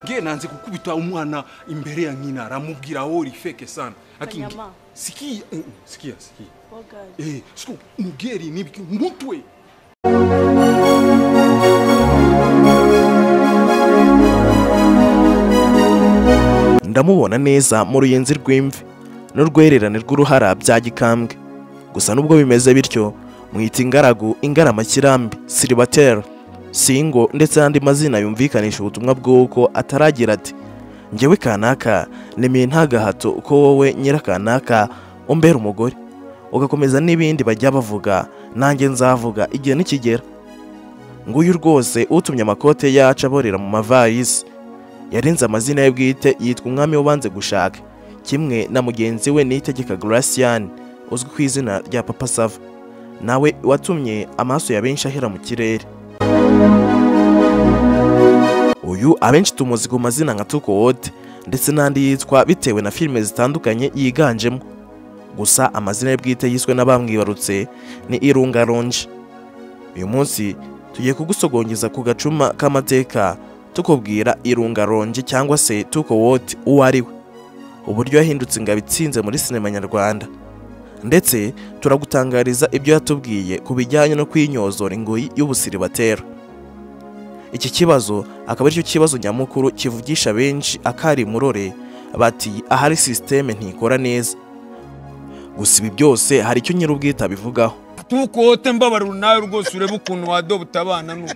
ge nanze gukubita umwana imbere ya nyina aramubwira aho rifeke sana Akingi- Kanyama. sikia eh, eh, sikia sikia Bogazi. eh so mugeri nibyo mutwe ndamubona neza mu ruyenzi rw'imvi n'urwererane rw'uruhara bya gikambwe gusa nubwo bimeze bityo mwita ingaragu ingaramakirambi siribateri singo ndetse n'andi mazina yumvikanisha ubutumwa bw'uko ataragira ati ngewe kanaka nemeye nta gahato ko wowe nyirakanaka umbera umugore ugakomeza n'ibindi bajya bavuga nanjye nzavuga igihe nikigera nguyu rwose utumye amakote yacu aborera mu mavarisi yarenze amazina ye bwite yitwa umwami w'ubanze gushaka kimwe na mugenzi we nitegeka Gracian uzwi ku izina rya Papa Sava nawe watumye amaso ya benshi ahera mu kirere uyu abenshi tumuzi ku mazina nka Tukowote ndetse n'andi yitwa bitewe na filime zitandukanye yiganjemo gusa amazina ye bwite yiswe n'abamwibarutse ni Irunga Ronje uyu munsi tugiye kugusogongeza ku gacuma k'amateka tukubwira irunga ronje cyangwa se tuko woti uwo ari we uburyo yahindutse ingabo itsinze muri sinema nyarwanda ndetse turagutangariza ibyo yatubwiye ku bijyanye no kwinyozora ingoyi y'ubusiribatero iki kibazo akaba aricyo kibazo nyamukuru kivugisha benshi akari murore bati ahari sisiteme ntikora neza gusa ibi byose hari icyo nyir'ubwite abivugaho tukote mbabarira nawe rwose urebe ukuntu wadoba utabana n'ubu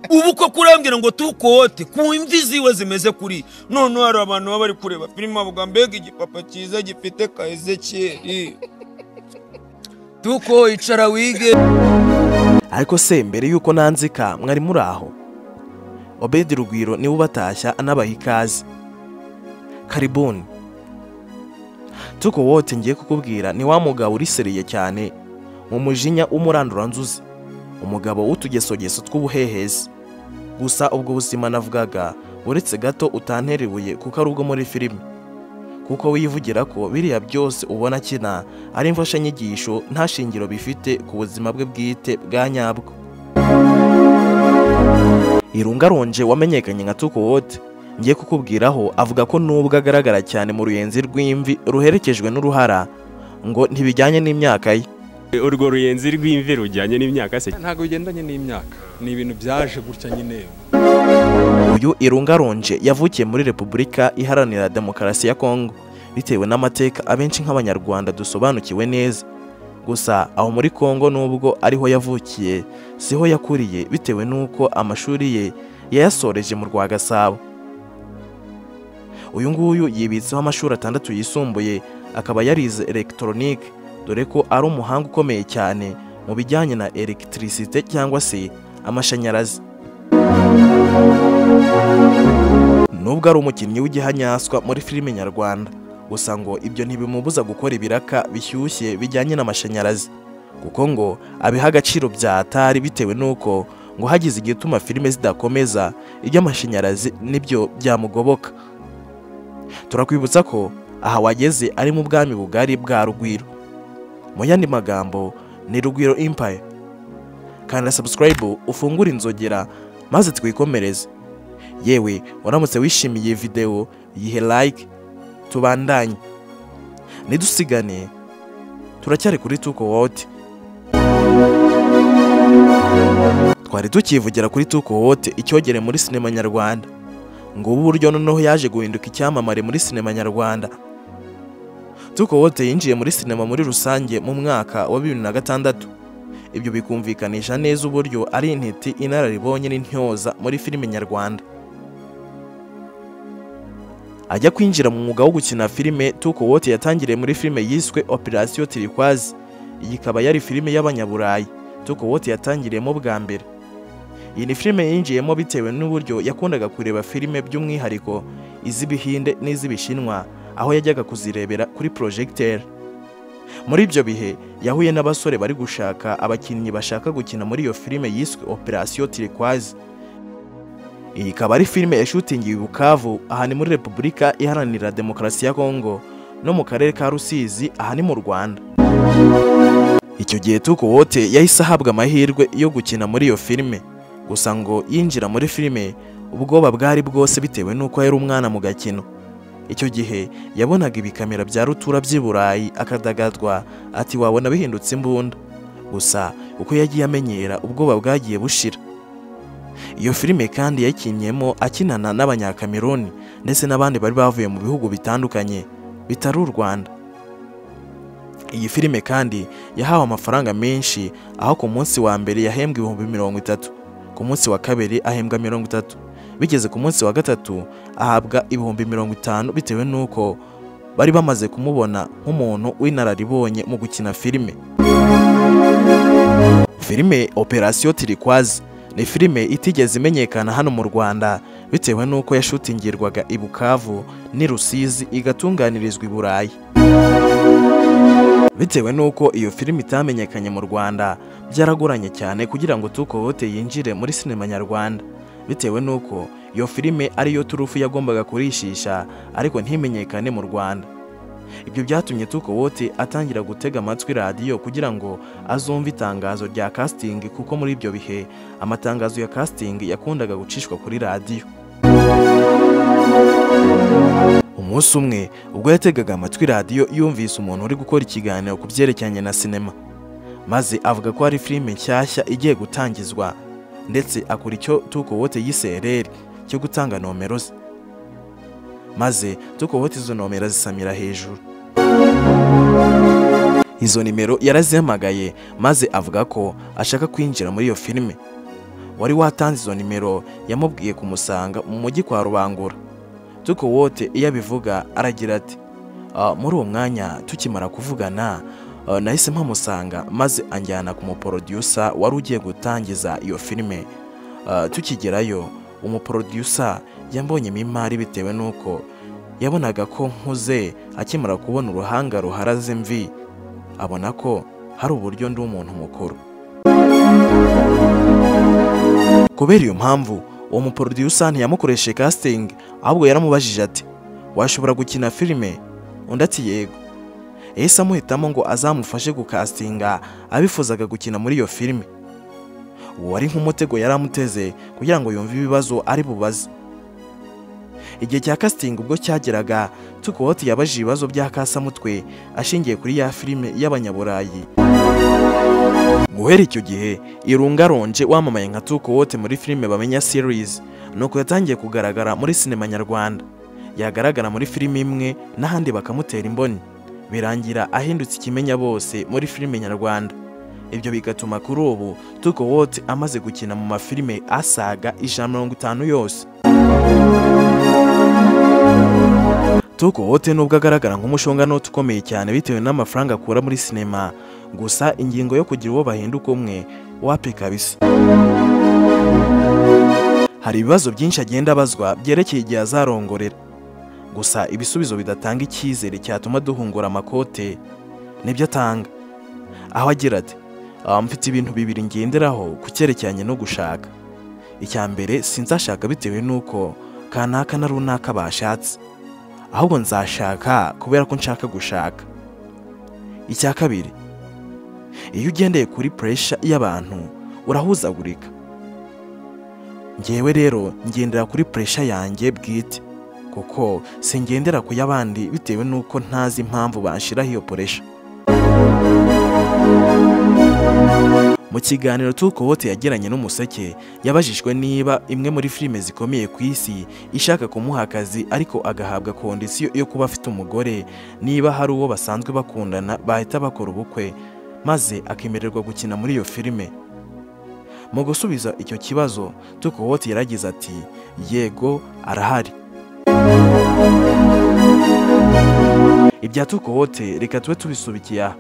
ubu ko kurambwira ngo tukote ku imvi ziwe zimeze kuri noneho hari abantu baba bari kureba filime bavuga mbega igipapa cyiza gifite ka ezekiyeri tuko icara wige ariko se mbere y'uko nanzika mwari muri aho obedi rugwiro niwe ubatashya anabaha ikaze karibuni tuko wote ngiye kukubwira ni wa mugabo urisereye cyane mu mujinya w'umuranduranzuzi umugabo w'utugesogeso tw'ubuhehezi gusa ubwo buzima navugaga uretse gato utantera ibuye kuko ari ubwo muri filime kuko wivugira ko biriya byose ubona akina ari imfashanyigisho nta shingiro bifite ku buzima bwe bwite bwa nyabwo irunga ronje wamenyekanye nka tukowote ngiye kukubwiraho avuga ko nubwo agaragara cyane mu ruyenzi rw'imvi ruherekejwe n'uruhara ngo ntibijyanye n'imyaka ye urwo ruyenzi rw'imvi rujyanye n'imyaka se ntabwo bigendanye n'imyaka ni ibintu byaje gutya nyine uyu irunga ronje yavukiye muri repubulika iharanira demokarasi ya kongo bitewe n'amateka abenshi nk'abanyarwanda dusobanukiwe neza gusa aho muri kongo nubwo ariho yavukiye siho yakuriye bitewe n'uko amashuri ye yayasoreje mu rwa gasabo uyu nguyu yibitseho amashuri atandatu yisumbuye akaba yarize elegitoronike dore ko ari umuhanga ukomeye cyane mu bijyanye na elegitirisite cyangwa se amashanyarazi nubwo ari umukinnyi w'igihanyanswa muri filime nyarwanda gusa ngo ibyo ntibimubuza gukora ibiraka bishyushye bijyanye n'amashanyarazi kuko ngo abiha agaciro bya atari bitewe n'uko ngo hagize igituma filime zidakomeza iby'amashanyarazi nibyo byamugoboka turakwibutsa ko aha wageze ari mu bwami bugari bwa rugwiro mu yandi magambo ni rugwiro impaye kanda sabusikarayibu ufungure inzogera maze twikomereze yewe uramutse wishimiye iyi videwo yihe like tubandanye ntidusigane turacyari kuri tuko wote twari tukivugira kuri tuko wote icyogere muri sinema nyarwanda ngo ubu buryo noneho yaje guhinduka icyamamare muri sinema nyarwanda tuko wote yinjiye muri sinema muri rusange mu mwaka wa bibiri na gatandatu ibyo bikumvikanisha neza uburyo ari intiti inararibonye n'intyoza muri filime nyarwanda ajya kwinjira mu mwuga wo gukina filime tuko wote yatangiriye muri filime yiswe operasiyo tirikwazi iyi ikaba yari filime y'abanyaburayi tuko wote yatangiriyemo bwa mbere iyi ni filime yinjiyemo bitewe n'uburyo yakundaga kureba filime by'umwihariko iz'ibihinde n'iz'ibishinwa aho yajyaga kuzirebera kuri porojegiteri muri ibyo bihe yahuye n'abasore bari gushaka abakinnyi bashaka gukina muri iyo filime yiswe operasiyo tirikwazi iyi ikaba ari filime yashutingiwe i Bukavu aha ni muri Repubulika Iharanira Demokarasi ya Kongo no mu karere ka Rusizi aha ni mu Rwanda icyo gihe Tuko Wote yahise ahabwa amahirwe yo gukina muri iyo filime gusa ngo yinjira muri filime ubwoba bwari bwose bitewe n'uko yari umwana mu gakino icyo gihe yabonaga ibikamera bya rutura by'i burayi akadagadwa ati wabona bihindutse imbunda gusa uko yagiye amenyera ubwoba bwagiye bushira iyo filime kandi yayikinnyemo akinana n'abanyakameruni ndetse n'abandi bari bavuye mu bihugu bitandukanye bitari u rwanda iyi filime kandi yahawe amafaranga menshi aho ku munsi wa mbere yahembwa ibihumbi mirongo itatu ku munsi wa kabiri ahembwa mirongo itatu bigeze ku munsi wa gatatu ahabwa ibihumbi mirongo itanu bitewe n'uko bari bamaze kumubona nk'umuntu w'inararibonye mu gukina filime filime operasiyo tirikwazi ni filime itigeze imenyekana hano mu rwanda bitewe n'uko yashutingirwaga i bukavu n'i rusizi igatunganirizwa i burayi bitewe n'uko iyo filime itamenyekanye mu rwanda byaragoranye cyane kugira ngo tukohote yinjire muri sinema nyarwanda bitewe n'uko iyo filime ariyo turufu yagombaga kurishisha ariko ntimenyekane mu rwanda ibyo byatumye tukohote atangira gutega amatwi radiyo kugira ngo azumve itangazo rya kasitingi kuko muri ibyo bihe amatangazo ya kasitingi yakundaga gucishwa kuri radiyo umunsi umwe ubwo yategaga amatwi radiyo yumvise umuntu uri gukora ikiganiro ku byerekeranye na sinema maze avuga ko hari filime nshyashya igiye gutangizwa ndetse akora icyo tukobote y'isereri cyo gutanga nomero ze maze tukobote izo nomero zisamira hejuru izo nimero yarazihamagaye maze avuga ko ashaka kwinjira muri iyo filime wari watanze izo nimero yamubwiye kumusanga mu mujyi kwa rubangura tuko wote iyo abivuga aragira ati "Ah, muri uwo mwanya tukimara kuvugana ah, nahise mpamusanga maze anjyana ku muporodusa wari ugiye gutangiza iyo filime Ah, tukigerayo umuporodusa yambonyemo imari bitewe n'uko yabonaga ko nkuze akimara kubona uruhanga ruharaze imvi abona ko hari uburyo ndi umuntu mukuru kubera iyo mpamvu uwo muporodusa ntiyamukoreshe casting ahubwo yaramubajije ati washobora gukina filime undi ati yego yahise amuhitamo ngo azamufashe gukasitinga abifuzaga gukina muri iyo filime uwo wari nk'umutego yari amuteze kugira ngo yumve ibibazo ari bubaze igihe cya casting ubwo cyageraga tukowoti yabajije ibibazo bya kasamutwe ashingiye kuri ya filime y'abanyaburayi guhera icyo gihe irunga ronje wamamaye nka tukowote muri filime bamenya series nuko yatangiye kugaragara muri sinema nyarwanda yagaragara muri filime imwe n'ahandi bakamutera imboni birangira ahindutse ikimenya bose muri filime nyarwanda ibyo bigatuma kuri ubu tukowote amaze gukina mu mafilime asaga ijana mirongo itanu yose tukowote nubwo agaragara nk'umushonganote ukomeye cyane bitewe n'amafaranga akura muri sinema gusa ingingo yo kugira uwo bahinduka umwe wapi kabisa hari ibibazo byinshi agenda abazwa byerekeye igihe azarongorera gusa ibisubizo bidatanga icyizere cyatuma duhungura amakote nibyo atanga aho agira ati "Ah, mfite ibintu bibiri ngenderaho ku cyerekeranye no gushaka icya mbere sinzashaka bitewe n'uko kanaka na runaka bashatse ahubwo nzashaka kubera ko nshaka gushaka icya kabiri iyo ugendeye kuri puresha y'abantu urahuzagurika ngewe rero ngendera kuri puresha yanjye bwite kuko singendera ku y'abandi bitewe n'uko ntazi impamvu banshiraho iyo puresha mu kiganiro tukobote yagiranye n'umuseke yabajijwe niba imwe muri filime zikomeye ku isi ishaka kumuha akazi ariko agahabwa kondisiyo yo kuba afite umugore niba hari uwo basanzwe bakundana bahita bakora ubukwe maze akemererwa gukina muri iyo filime mu gusubiza icyo kibazo tukowote yaragize ati yego arahari ibya tukowote reka tube tubisubikiye aha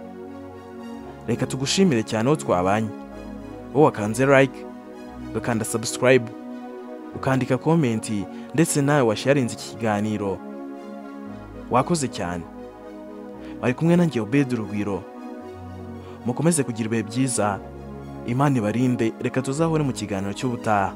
reka tugushimire cyane aho twabanye wowe wakanze like ugakanda subscribe ukandika komenti ndetse nawe washarinze iki kiganiro wakoze cyane bari kumwe nanjye obedi urugwiro mukomeze kugira ibihe byiza imana ibarinde reka tuzahore mu kiganiro cy'ubutaha